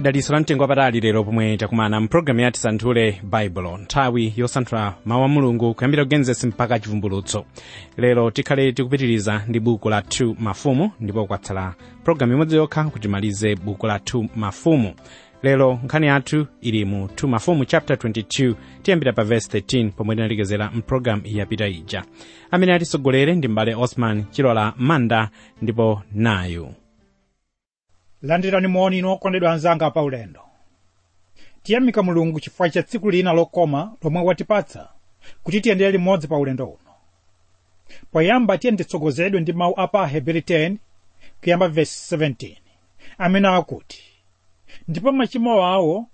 daliso la mtengo wapatali lero pomwe takumana mpulogalamu yati santhule baibulo nthawi yosanthula mawu a mulungu kuyambira kugenesi mpaka chivumbulutso lero tikhale tikupitiriza ndi buku la 2 mafumu ndipo kwatsala pulogalamu imodzi yokha kuti timalize buku la 2 mafumu lero nkhani yathu ili mu 2 mafumu chapter 22 tiyambira pa verse 13 pomwe tinalekezera mpulogalamu yapita ija amene atisogolere ndi mbale osman chilola manda ndipo nayu landirani moni inu okondedwa anzanga pa ulendo tiyamika mulungu chifukwa cha tsiku lina lokoma lomwe watipatsa kuti tiyendere limodzi pa ulendo uno poyamba tiye nditsogozedwe ndi mawu a pa heberi 10 kuyamba vesi 17 amene akuti ndipo machimo awo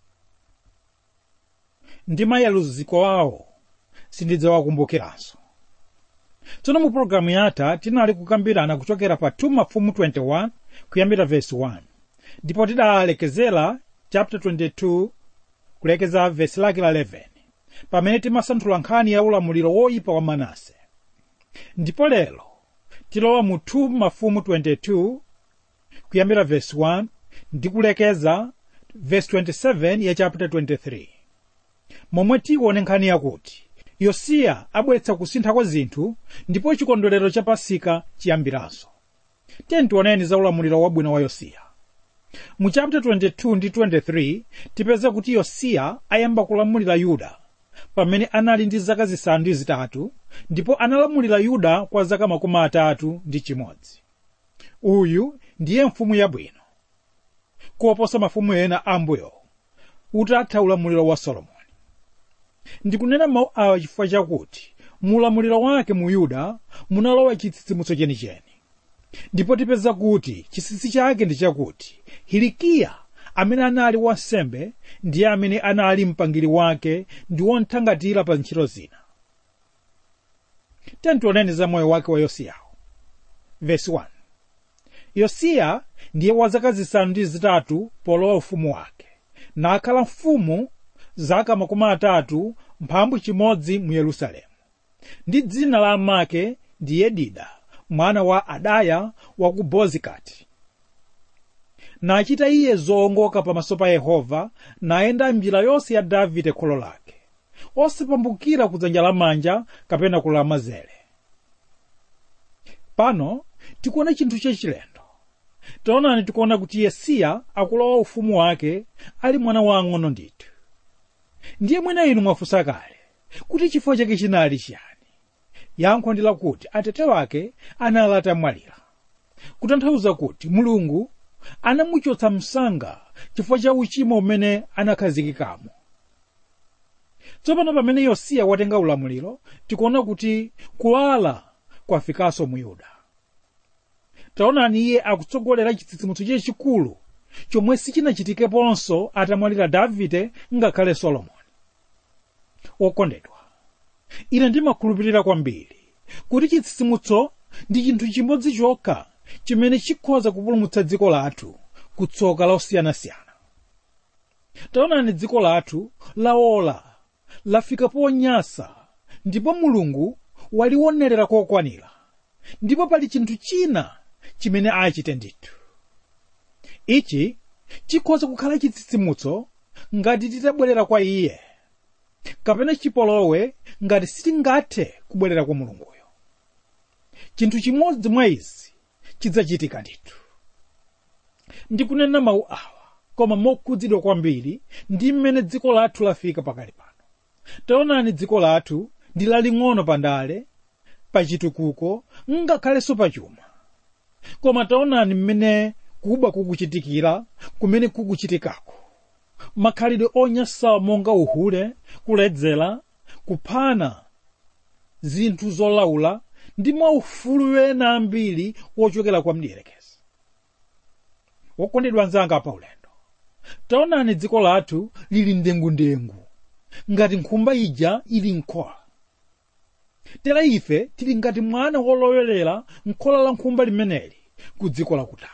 ndi mayaluziko awo sindidzawakumbukiranso tsono mu pologalamu yatha tinali kukambirana kuchokera pa 2 mafumu 21 kuyambira vesi 1 ndipo tidalekezera chapter 22 kulekeza vesi lake la 11 pamene timasanthula nkhani ya ulamuliro woyipa wa manase ndipo lero tilowa mu 2 mafumu 22 kuyambira vesi 1 ndi kulekeza vesi 27 ya chapter 23 momwe tione nkhani yakuti yosiya abweretsa kusintha kwa zinthu ndipo chikondwerero cha pasika chiyambiranso tiyeni tioneni za ulamuliro wabwino wa yosiya mu chapter 22 ndi 23 tipeza kuti yosiya ayamba kulamulira yuda pamene anali ndi zaka zisanu ndi zitatu ndipo analamulira yuda kwa zaka makumi atatu ndi chimodzi uyu ndiye mfumu yabwino kuoposa mafumu ena ambuyo utatha ulamuliro wa solomoni ndikunena mawu awa chifukwa chakuti mu ulamuliro wake mu yuda munalowa chitsitsimutso chenicheni ndipo tipeza kuti chinsinsi chake ndi chakuti hilikiya amene anali wansembe ndiye amene anali mpangiri wake ndi wothangatira pa ntchito zina tentioneni za moyo wake wa yosiyawo vesi 1 yosiya ndiye wa zaka zisanu ndi zitatu polowa ufumu wake nakhala mfumu zaka makumi atatu mphambu chimodzi mu yerusalemu ndi dzina la amake ndi yedida mwana wa adaya wa ku bozikati nachita iye zoongoka pamaso pa yehova nayenda njira yonse ya davide kholo lake osapambukira kudzanja lamanja kapena kulamazere pano tikuona chinthu chachilendo taonani tikuona kuti yesiya akulowa ufumu wake ali mwana wang'ono ndithu ndiye mwina inu mwafunsa kale kuti chifukwa chake chinali chiyani yankho ndi lakuti atate wake anali atamwalira kutanthauza kuti mulungu anamuchotsa msanga chifukwa cha uchimo umene anakhazikikamo tsopano pamene yosiya watenga ulamuliro tikuona kuti kuwala kwafikanso mu yuda taonani iye akutsogolera chitsitsimutso chachikulu chomwe sichinachitikeponso atamwalira davide ngakhale solomoni wokondedwa ine ndimakhulupirira kwambiri kuti chitsitsimutso ndi chinthu chimodzi chokha chimene chikhoza kupulumutsa dziko lathu kutsoka losiyanasiyana taonani dziko lathu laola lafika ponyasa ndipo mulungu waliwonerera kokwanira ndipo pali chinthu china chimene achite ndithu ichi chikhoza kukhala chitsitsimutso ngati titabwerera kwa iye kapena chipolowe ngati sitingathe kubwerera kwa mulunguyo chinthu chimodzi mwa izi chidzachitika ndithu ndikunena mawu awa koma mokhudzidwa kwambiri ndi mmene dziko lathu lafika pakali pano taonani dziko lathu ndi laling'ono pandale pachitukuko ngakhalenso pachuma koma taonani mmene kuba kukuchitikira kumene kukuchitikako makhalidwe onyansawa monga uhule kuledzera kuphana zinthu zolaula ndi maufulu wena ambiri wochokera kwa mdierekezi wokondedwa anzanga pa ulendo taonani dziko lathu lili ndengundengu ngati nkhumba ija ili nkhola tera ife tili ngati mwana wolowelera nkhola la nkhumba limeneli ku dziko lakutali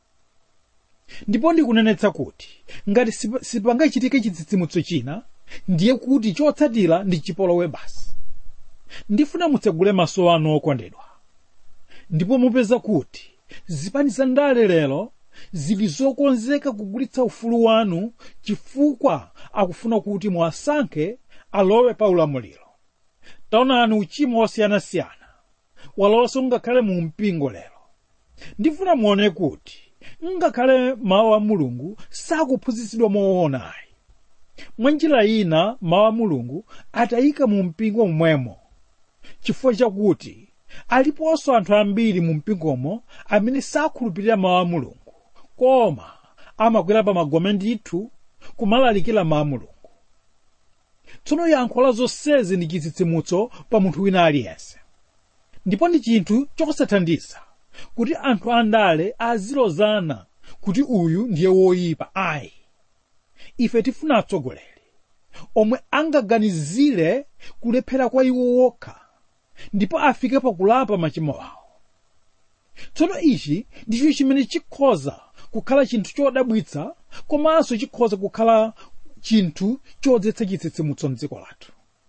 ndipo ndikunenetsa kuti ngati sipangachitike chitsitsimutso china ndiye kuti chotsatira ndi chipolowe basi ndifuna mutsegule maso anu okondedwa ndipo mupeza kuti zipani za ndale lero zili zokonzeka kugulitsa ufulu wanu chifukwa akufuna kuti muwasankhe alowe pa ulamuliro taonani uchimo wosiyanasiyana walowanso ngakhale mu mpingo lero ndifuna muone kuti ngakhale mawu a mulungu sakuphunzitsidwa moonayi mwa njira ina mawu a mulungu atayika mu mpingo momwemo chifukwa chakuti aliponso anthu ambiri mu mpingomo amene sakhulupirira mawu a mulungu koma amakwera pa magome ndithu kumalalikira mawu a mulungu tsono yankho la zonsezi ndi chitsitsimutso pa munthu wina aliyense ndipo ndi chinthu chosathandiza kuti anthu andale azilozana kuti uyu ndiye woyipa ayi ife tifuna atsogoleri omwe angaganizire kulephera kwa iwo wokha ndipo afike pakulapa machimo awo tsono ichi ndicho chimene chikhoza kukhala chinthu chodabwitsa komanso chikhoza kukhala chinthu chodzetsa chitsitsimutso mdziko lathu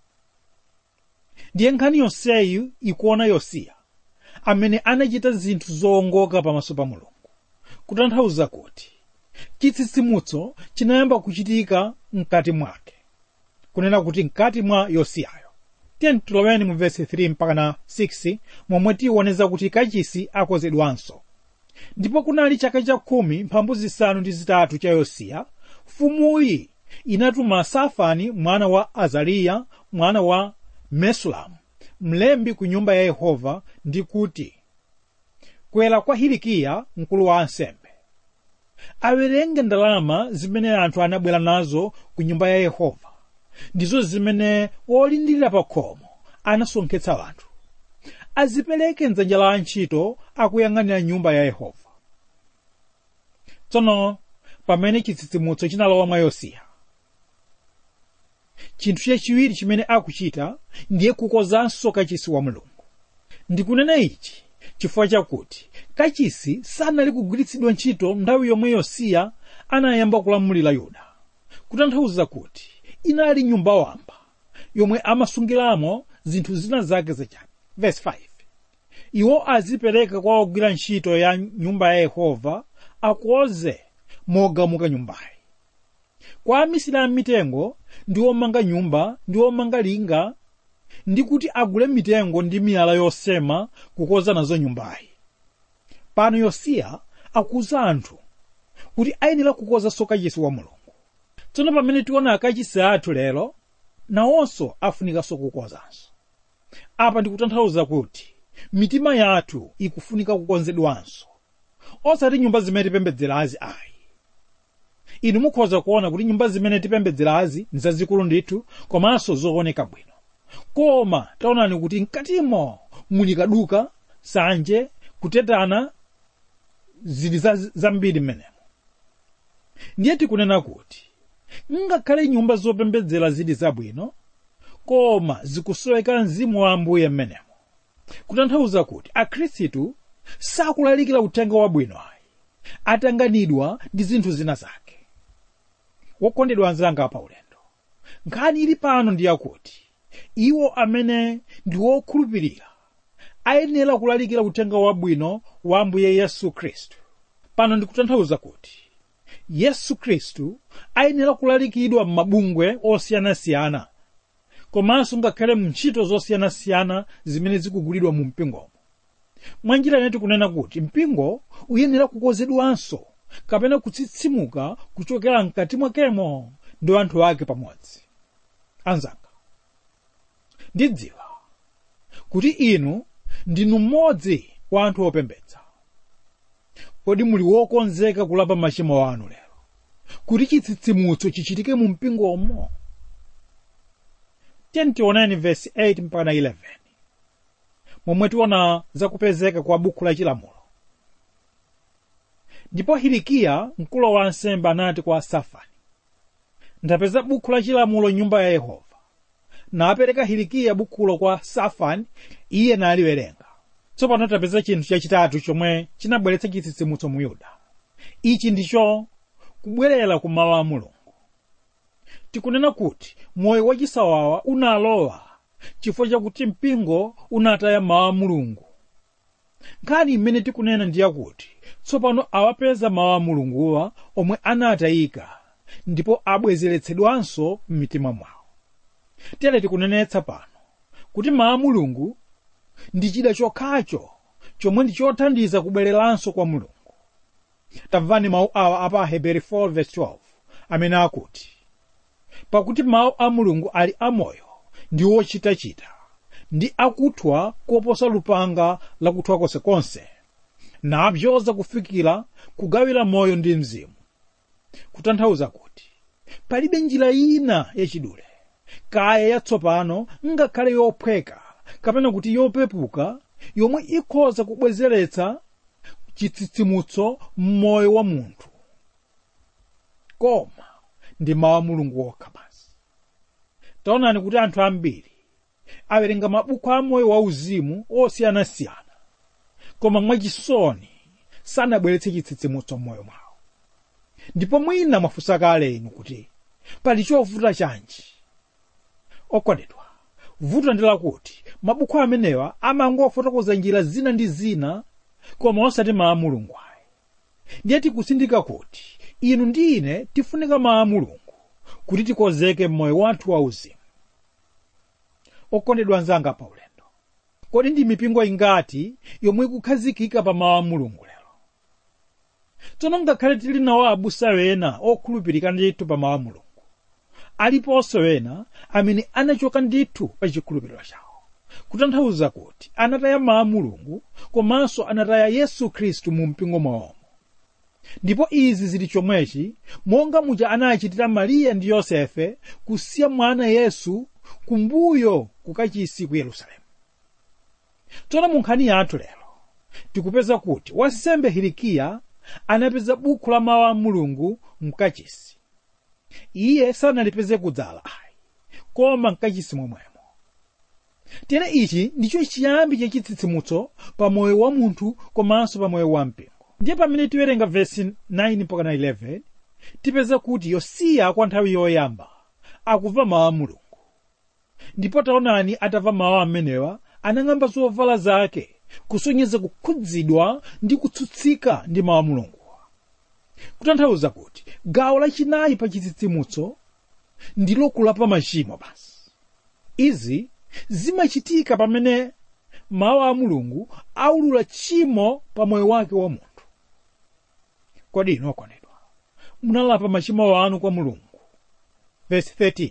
ndiye nkhani yonseyi ikuona yosiya amene anachita zinthu zowongoka pamaso pa mulungu kutanthauza kuti chitsitsimutso chinayamba kuchitika mkati mwake kunena kuti mkati mwa yosiyayo tiyeni tiloweni mu vesi 3 mpaka na 6 momwe tiwoneza kuti kachisi akozedwanso ndipo kunali chaka cha khumi mphambu zisanu ndi zitatu cha yosiya mfumuyi inatuma safani mwana wa azariya mwana wa mesulamu mlembi ku nyumba ya yehova ndi kuti kwera kwa hilikiya mkulu wa ansembe awerenge ndalama zimene anthu anabwera nazo ku nyumba ya yehova ndizo zimene wolindirira pa khomo anasonkhetsa anthu azipereke mdzanja la antchito akuyang'anira nyumba ya yehova tsono pamene chitsitsimutso chinalowa mwa yosiya chinthu chachiwiri chimene akuchita ndiye kukozanso kachisi wa mulungu ndikunena ichi chifukwa chakuti kachisi sanali kugwiritsidwa ntchito nthawi yomwe yosiya anayamba kulamulira yuda kutanthauza kuti inali nyumba wamba yomwe amasungiramo zinthu zina zake zachabe verse 5 iwo azipereka kwa ogwira ntchito ya nyumba ya yehova akoze mogamuka nyumbayi kwa amisiri a mitengo ndi omanga nyumba ndi omanga linga ndi kuti agule mitengo ndi miyala yosema kukoza nazo nyumbayi pano yosiya akuza anthu kuti ayenera kukozanso kachisi wa mulungu tsono pamene tiona akachisi athu lero nawonso afunikanso kukozanso apa ndikutanthauza kuti mitima yathu ikufunika kukonzedwanso osati nyumba zimene tipembedzerazi ayi inu mukhoza kuona kuti nyumba zimene tipembedzerazi nzazikulu ndithu komanso zooneka bwino koma taonani kuti mkatimo muli kaduka sanje kutetana zili zambiri mmenemo ndiye tikunena kuti ngakhale nyumba zopembedzera zili zabwino koma zikusoweka mzimu wa ambuye mmenemo kutanthauza kuti akhristu sakulalikira uthenga wabwino ayi atanganidwa ndi zinthu zina zake wokondedwa anzanga pa ulendo nkhani ili pano ndi yakuti iwo amene ndi wokhulupirira ayenera kulalikira uthenga wabwino wa ambuye yesu khristu pano ndikutanthauza kuti yesu khristu ayenera kulalikidwa m'mabungwe osiyanasiyana komanso ngakhale mu ntchito zosiyanasiyana zimene zikugulidwa mu mpingomo mwa njira ine tikunena kuti mpingo uyenera kukozedwanso kapena kutsitsimuka kuchokera mkati mwakemo ndi anthu ake pamodzi anzanga ndidziwa kuti inu ndinu mmodzi wa anthu opembedza kodi muli wokonzeka kulapa machimo anu lero kuti chitsitsimutso chichitike mu mpingomo tiyeni tioneni vesi 8 mpaka 11 momwe tiona zakupezeka kwa buku la chilamulo ndipo hilikiya mkulu wa ansembe anati kwa safani ndapeza buku la chilamulo nyumba ya yehova napereka hilikiya bukulo kwa safani iye naliwerenga tsopano tapeza chinthu chachitatu chomwe chinabweretsa chitsitsimutso mu yuda ichi ndicho kubwerera ku mawu a mulungu tikunena kuti moyo wachisawawa unalowa chifukwa chakuti mpingo unataya mawu a mulungu nkhani imene tikunena ndi yakuti tsopano awapeza mawu a mulunguwa omwe anatayika ndipo abwezeretsedwanso m'mitima mwawo tere tikunenetsa pano kuti mawu a mulungu ndi chida chokhacho chomwe ndi chothandiza kubwereranso kwa mulungu tamvani mawu awa apa aheberi 4:12 amene akuti pakuti mawu a mulungu ali amoyo ndi ochitachita ndi akuthwa koposa lupanga lakuthwa konsekonse napyoza kufikira kugawira moyo ndi mzimu kutanthauza kuti palibe njira ina yachidule kaya yatsopano ngakhale yophweka kapena kuti yopepuka yomwe ikhoza kubwezeretsa chitsitsimutso m'moyo wa munthu koma ndi mawu a mulungu wokha basi taonani kuti anthu ambiri awerenga mabuku a moyo wauzimu osiyanasiyana koma mwachisoni sanabweretse chitsitsimutso m'moyo mwawo ndipo mwina mwafunsa kale inu kuti pali chovuta chanji okondedwa vuto ndi lakuti mabuku amenewa amangofotokoza njira zina ndi zina koma osati mawu a mulungu ayi ndiye tikusindika kuti inu ndi ine tifunika mawu a mulungu kuti tikonzeke m'moyo wathu wauzimu okondedwa anzanga pa ulendo kodi ndi mipingo ingati yomwe ikukhazikika pa mawu a mulungu lero tsono ngakhale tili nawo abusa ena okhulupirika ndithu pa mawu a mulungu aliponso ena amene anachoka ndithu pa chikhulupiriro chawo kutanthauza kuti anataya mawu a mulungu komanso anataya yesu khristu mu mpingo mwawomo ndipo izi zili chomwechi monga muja anachitira mariya ndi yosefe kusiya mwana yesu kumbuyo kukachisi ku yerusalemu tsono mu nkhani yathu lero tikupeza kuti wansembe hilikiya anapeza buku la mawu a mulungu mkachisi iye sanalipeze kudzala ayi koma mkachisi momwemo tere ichi ndicho chiyambi chachitsitsimutso pa moyo wa munthu komanso pa moyo wa mpingo ndiye pamene tiwerenga vesi 9 mpaka 11 tipeza kuti yosiya kwa nthawi yoyamba akumva mawu a mulungu ndipo taonani atamva mawu amenewa anang'amba zovala zake kusonyeza kukhudzidwa ndi kutsutsika ndi mawu a mulungu kutanthauza kuti gawo lachinayi pa chitsitsimutso ndilo kulapa machimo basi izi zimachitika pamene mawu a mulungu aulula tchimo pa moyo wake wa munthu kodi inu okondedwa munalapa machimo anu kwa mulungu verse 13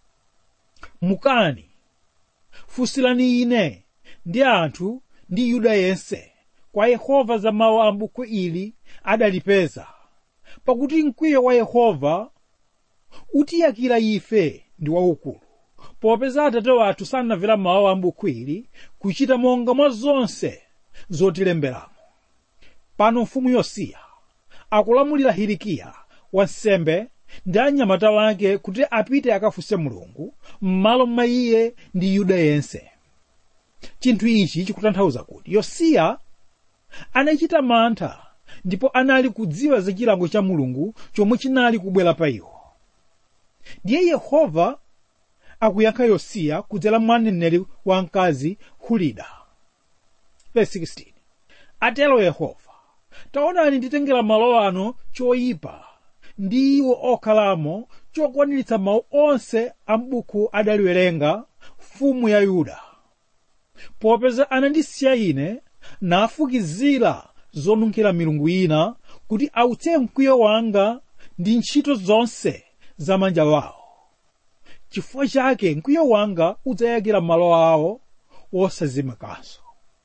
mukani fusilani ine ndi anthu ndi yuda yense kwa yehova za mawu a buku ili adalipeza pakuti mkwiyo wa yehova utiyakira ife ndi waukulu popeza atate wathu sanamvera mawu a buku ili kuchita monga mwa zonse zotilemberamo pano mfumu yosiya akulamulira hilikiya wansembe ndi anyamata wake kuti apite akafunse mulungu m'malo mwa iye ndi yuda yense chinthu ichi chikutanthauza kuti yosiya anachita mantha ndipo anali kudziwa za chilango cha mulungu chomwe chinali kubwera pa iwo ndiye yehova akuyankha yosiya kudzera mwa mneneri wamkazi hulida verse 16 atero yehova taonani nditengera malo ano choyipa ndi iwo okhalamo chokwaniritsa mawu onse a m'buku adaliwerenga mfumu ya yuda popeza anandisiya ine nafukizira zonunkhira milungu ina kuti autse mkwiyo wanga ndi ntchito zonse za manja wawo chifukwa chake mkwiyo wanga udzayakira malo awo wosazimakanso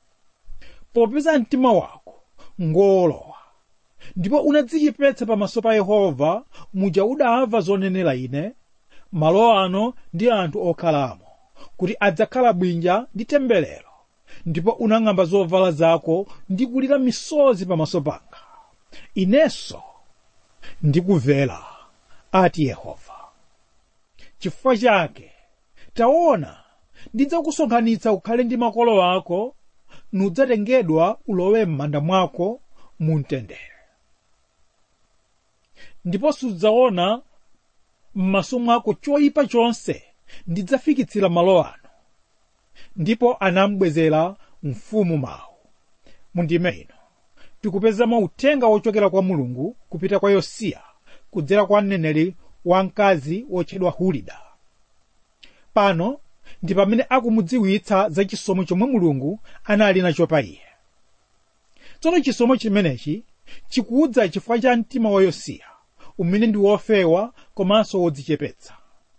popeza mtima wako ngolowa ndipo unadzichepetsa pamaso pa yehova muja udamva zonenera ine malo ano ndi anthu okhalamo kuti adzakhala bwinja ndi temberero ndipo unang'amba zovala zako ndi kulira misozi pamaso panga inenso ndikumvera ati yehova chifukwa chake taona ndidzakusonkhanitsa ukhale ndi makolo ako nudzatengedwa ulowe m'manda mwako mumtendere ndipo sudzaona m'maso mwako choyipa chonse ndidzafikitsira malo ano ndipo anamubwezera mfumu mawu mundime ino tikupezamo uthenga wochokera kwa mulungu kupita kwa yosiya kudzera kwa mneneri wamkazi wotchedwa hulida pano ndi pamene akumudziwitsa za chisomo chomwe mulungu anali nacho pa iye tsono chisomo chimenechi chikudza chifukwa cha mtima wa yosiya umene ndi wofewa komanso wodzichepetsa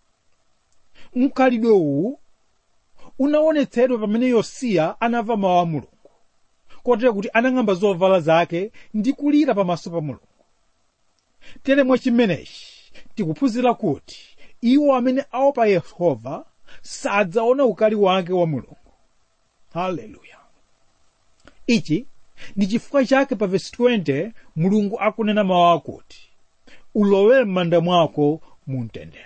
mkhalidwe uwu unaonetsedwa pamene yosiya anamva mawu a mulungu kotero kuti anang'amba zovala zake ndi kulira pamaso pa mulungu tere mwa chimenechi tikuphunzira kuti iwo amene aopa yehova sadzaona ukali wake wa mulungu haleluya ichi ndi chifukwa chake pa vesi 20 mulungu akunena mawu akuti ulowe m'manda mwako mumtendere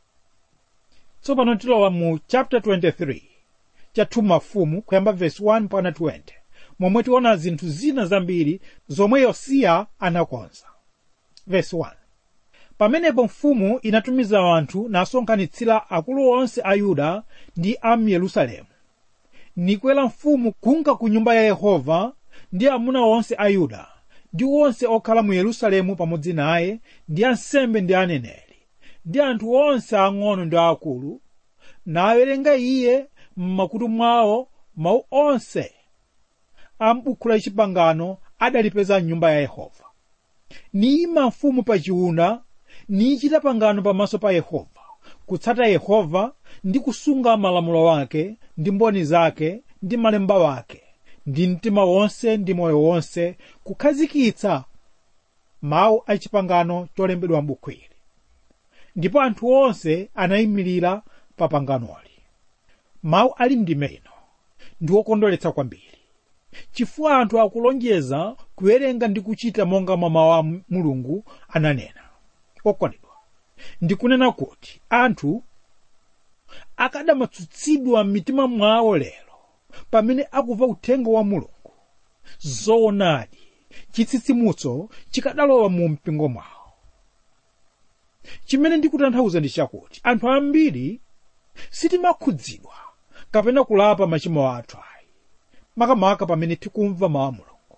tsopano tilowa mu chapter 23 cha mafumu kuyamba vesi 1 mpaka 20 momwe tiona zinthu zina zambiri zomwe yosiya anakonza vesi 1 pamenepo mfumu inatumiza anthu nasonkhanitsira akulu onse a yuda ndi a yerusalemu nikwera mfumu kunka ku nyumba ya yehova ndi amuna onse a yuda ndi onse okhala mu yerusalemu pamodzi naye ndi ansembe ndi aneneri ndi anthu onse ang'ono ndi akulu nawerenga iye m'makutu mwawo mawu onse a m'buku la chipangano adalipeza m'nyumba ya yehova niyima mfumu pa chiwuna nichita pangano pamaso pa yehova kutsata yehova ndi kusunga malamulo wake ndi mboni zake ndi malemba wake ndi mtima wonse ndi moyo wonse kukhazikitsa mawu a chipangano cholembedwa m'buku ili ndipo anthu onse anayimirira pa panganoli mawu ali mndime ino ndi okondweretsa kwambiri chifukwa anthu akulonjeza kuwerenga ndi kuchita monga mwa mawu a mulungu ananena okondedwa ndikunena kuti anthu akadamatsutsidwa m'mitima mwawo lero pamene akumva uthenga wa mulungu zoonadi chitsitsimutso chikadalowa mu mpingo mwawo chimene ndikutanthauza ndi chakuti anthu ambiri sitimakhudzidwa kapena kulapa machimo athu ayi makamaka pamene tikumva mawu a mulungu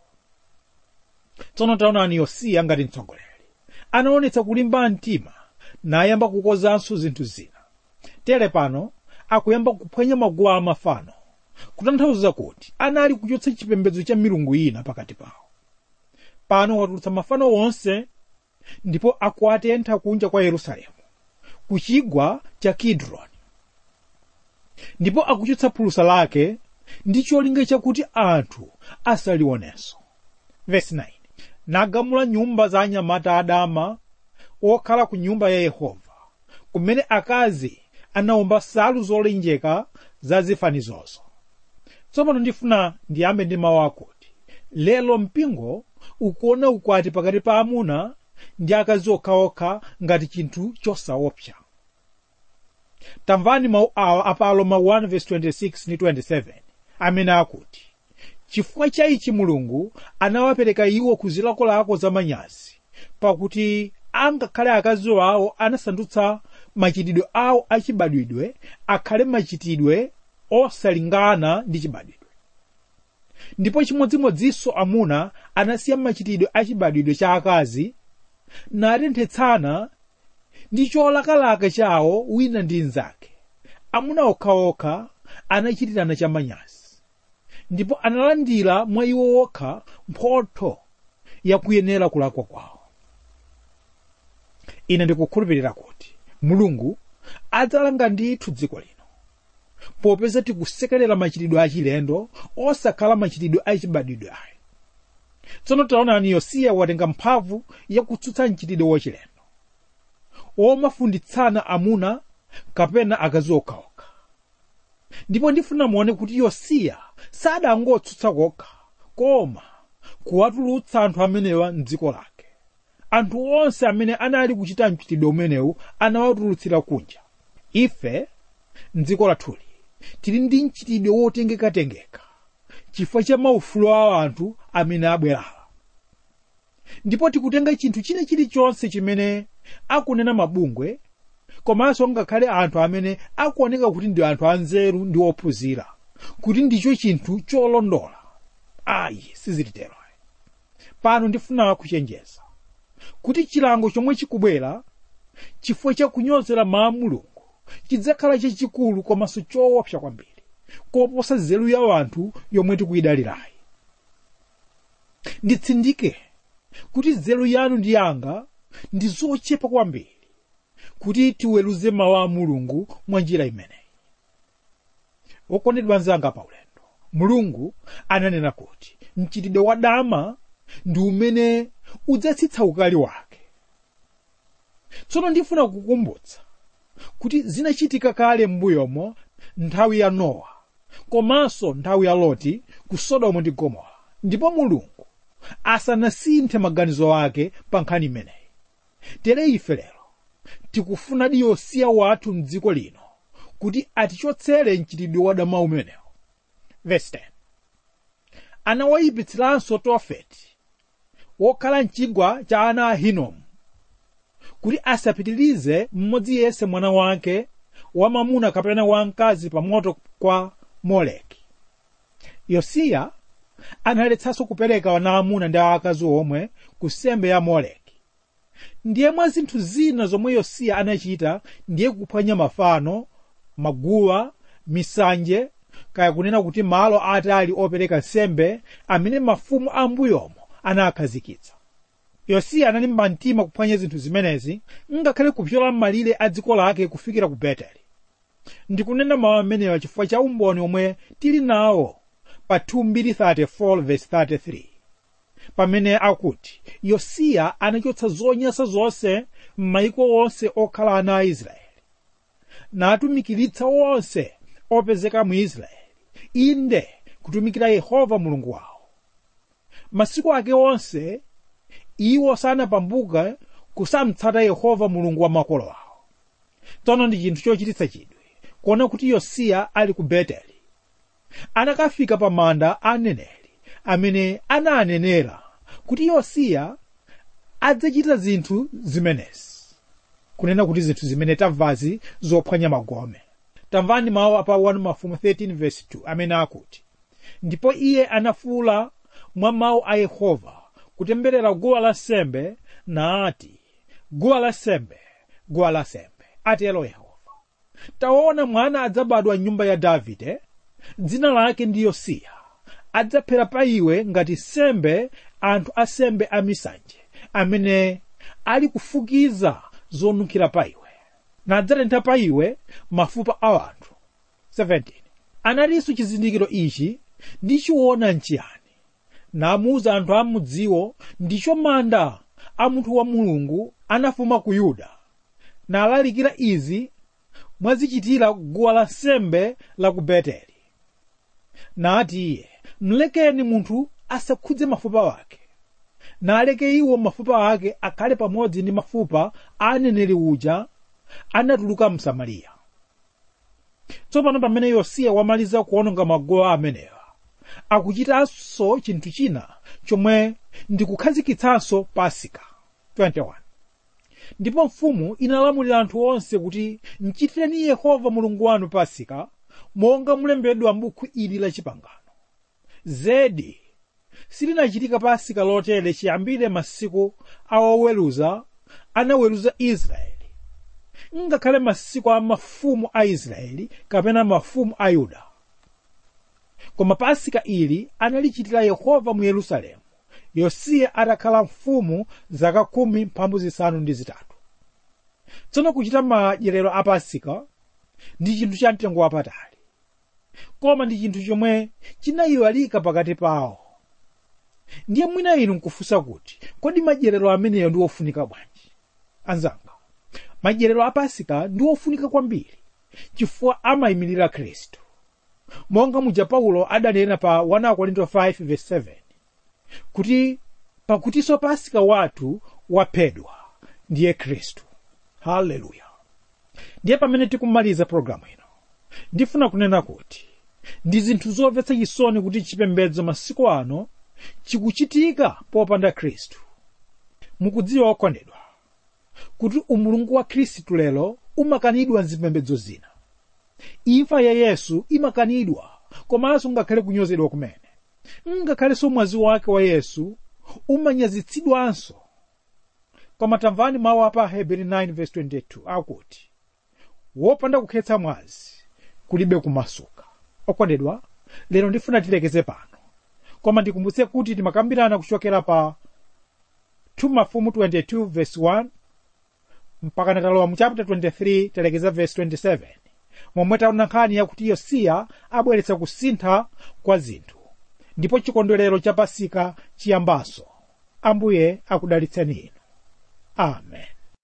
tsono taonani yosiya ngati mtsogoleri anaonetsa kulimba mtima nayamba kukozanso zinthu zina tere pano akuyamba kuphwanya maguwa amafano kutanthauza kuti anali kuchotsa chipembedzo cha milungu ina pakati pawo pano watulutsa mafano onse ndipo akuatentha kunja kwa yerusalemu ku chigwa cha kidroni ndipo akuchotsa phulusa lake ndi cholinga chakuti anthu asalionenso vesi 9 nagamula nyumba za anyamata adama okhala ku nyumba ya yehova kumene akazi anawomba nsalu zolenjeka za zifanizozo tsopano ndifuna ndiyambe ndi mawu akuti lero mpingo ukuona ukwati pakati pa amuna ndi akazi okhaokha ngati chinthu chosaopsa tamvani mawu awa apalo ma 1:26 ndi 27 amene akuti chifukwa cha ichi mulungu anawapereka iwo ku zilakolako za manyazi pakuti angakhale akazi awo anasandutsa machitidwe awo achibadwidwe akhale machitidwe osalingana ndi chibadwidwe ndipo chimodzimodzinso amuna anasiya machitidwe achibadwidwe cha akazi natenthetsana ndi cholakalaka chawo wina ndi mnzake amuna okhaokha anachitirana chamanyazi ndipo analandira mwa iwo okha mphotho yakuyenera kulakwa kwawo ine ndikukhulupirira kuti mulungu adzalanga ndithu dziko lino popeza tikusekerera machitidwe achilendo osakhala machitidwe achibadwidwe ayi tsono taonani yosiya watenga mphamvu yakutsutsa mchitidwe wachilendo omafunditsana amuna kapena akazi okhaokha ndipo ndifuna muone kuti yosiya sadangotsutsa kokha koma kuwatulutsa anthu amenewa mdziko lake anthu onse amene anali kuchita mchitidwe umenewu anawatulutsira kunja ife mdziko lathuli tili ndi mchitidwe wotengekatengeka chifukwa cha maufulu a anthu amene abwerawa ndipo tikutenga chinthu china chilichonse chimene akunena mabungwe komanso ngakhale anthu amene akuoneka kuti ndi anthu anzeru ndi ophunzira kuti ndicho chinthu cholondola ayi sizilitero pano ndifuna kuchenjeza kuti chilango chomwe chikubwera chifukwa cha kunyozera mawu a mulungu chidzakhala chachikulu komanso choopsa kwambiri koposa nzeru ya anthu yomwe tikuyidalirayi nditsindike kuti nzeru yanu ndi yanga ndi zochepa kwambiri kuti tiweruze mawu a mulungu mwa njira imeneyi okondedwa anzanga paulendo mulungu ananena kuti mchitidwe wa dama ndi umene udzatsitsa ukali wake tsono ndifuna kukumbutsa kuti zinachitika kale m'mbuyomo nthawi ya nowa komanso nthawi ya loti ku sodomu ndi gomora ndipo mulungu asanasinthe maganizo ake pa nkhani imeneyi tere ife lero tikufunadi yosiya wathu mdziko lino kuti atichotsere mchitidwe wadama umenewo verse 10 anawayipitsiranso tofeti wokhala mchigwa cha ana a hinomu kuti asapitirize mmodzi yense mwana wake wamamuna kapena wamkazi pa moto kwa moleki yosiya analetsanso kupereka wana amuna ndi aakazi omwe ku nsembe ya moleki ndiye mwa zinthu zina zomwe yosiya anachita ndiye kuphwanya mafano maguwa misanje kaya kunena kuti malo atali opereka nsembe amene mafumu a mbuyomo anakhazikitsa yosiya analimba mtima kuphwanya zinthu zimenezi ngakhale kupyola m'malire a dziko lake kufikira ku beteli ndikunena mawu amenewa chifukwa cha umboni omwe tili nawo pa 2:34 pamene akuti yosiya anachotsa zonyansa zonse m'mayiko onse okhala ana a israeli natumikiritsa onse opezeka mu israeli inde kutumikira yehova mulungu wawo masiku ake onse iwo sanapambuke kusamtsata yehova mulungu wa makolo awo tsono ndi chinthu chochititsa chidwi kuona kuti yosiya ali ku beteli anakafika pa manda a aneneri amene ananenera kuti yosiya adzachita zinthu zimenezi kunena kuti zinthu zimene tamvazi zophwanya magome tamvani mawu apa 1 mafumu 13 verse 2 amene akuti ndipo iye anafuula mwa mawu a yehova kutemberera guwa lansembe naati guwa lansembe guwa lansembe atero yehova taona mwana adzabadwa m'nyumba ya davide dzina lake ndi yosiya adzaphera pa iwe ngati sembe anthu asembe amisanje amene ali kufukiza zonunkhira pa iwe nadzatentha pa iwe mafupa a anthu 17 anatinso chizindikiro ichi ndichiona nchiyani namuwuza anthu a mudziwo ndicho manda a munthu wa mulungu anafuma ku yuda nalalikira izi mwazichitira guwa lansembe la ku beteli nati iye mlekeni munthu asakhudze mafupa wake naleke iwo mafupa ake akhale pamodzi ndi mafupa a aneneri uja anatuluka msamariya tsopano pamene yosiya wamaliza kuononga maguwa amenewa akuchitanso chinthu china chomwe ndikukhazikitsanso pasika 21 ndipo mfumu inalamulira anthu onse kuti mchitireni yehova mulungu wanu pasika monga mulembedwa m'buku ili la chipangano zedi silinachitika pasika lotere chiyambire masiku awoweruza anaweruza israeli ngakhale masiku a mafumu a israeli kapena mafumu a yuda koma pasika ili analichitira yehova mu yerusalemu yosiya atakhala mfumu zaka khumi mphambu zisanu ndi zitatu tsono kuchita madyerero a pasika ndi chinthu cha mtengo wapatali koma ndi chinthu chomwe chinayiwalika pakati pawo ndiye mwina inu nkufunsa kuti kodi madyerero ameneyo ndi ofunika bwanji anzanga madyerero a pasika ndi ofunika kwambiri chifukwa amayimirira khristu monga muja paulo adanena pa 1 korinto 5:7 kuti pakutinso pasika wathu waphedwa ndiye khristu haleluya ndiye pamene tikumaliza pologalamu ino ndifuna kunena kuti ndi zinthu zomvetsa chisoni kuti chipembedzo masiku ano chikuchitika popanda khristu mukudziwa okondedwa kuti umulungu wa khristu lero umakanidwa mzipembedzo zina imfa ya yesu imakanidwa komanso ngakhale kunyozedwa kumene ngakhalenso mwazi wake wa yesu umanyazitsidwanso koma tamvani mawu apa heberi 9:22 akuti wopanda kukhetsa mwazi kulibe kumasuka okondedwa lero ndifuna tilekeze pano koma ndikumbutse kuti timakambirana kuchokera pa 2 mafumu 22 verse 1 mpaka natalowa mu chapter 23 talekeza verse 27 momwe taona nkhani yakuti yosiya abweretsa kusintha kwa zinthu ndipo chikondwerero cha pasika chiyambanso ambuye akudalitseni inu amen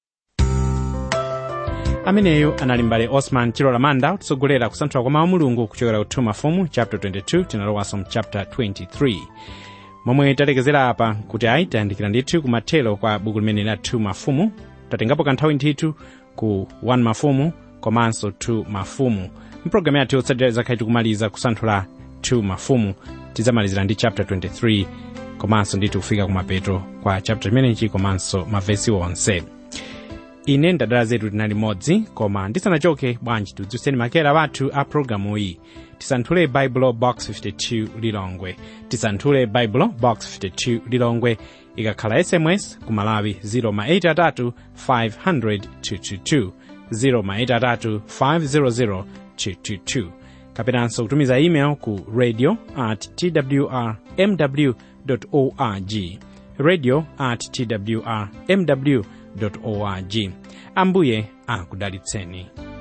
ameneyo anali mbale osman chilola manda kutsogolera kusanthula kwa mawu mulungu kuchokera ku 2 mafumu chapter 22 tinalowanso mu chapter 23 momwe talekezera apa kuti ayi tayandikira ndithu kumathero kwa buku limene la 2 mafumu tatengapo kanthawi ndithu ku 1 mafumu komanso 2 mafumu mpulogalamu yathu yotsatira zakhale tikumaliza kusanthula 2 mafumu tidzamalizira ndi chapter 23 komanso ndithu kufika kumapeto kwa chapter chimenechi komanso mavesi onse ine ndadala zetu tinali limodzi koma ndisanachoke bwanji tidziwitseni makera wathu a programu iyi tisanthule baibulo box 52 lilongwe tisanthule baibulo box 52 lilongwe ikakhala sms ku malawi 083 500 222 083 500 222 kapenanso kutumiza email ku radio at twr mw org radio at twr mw org ambuye akudalitseni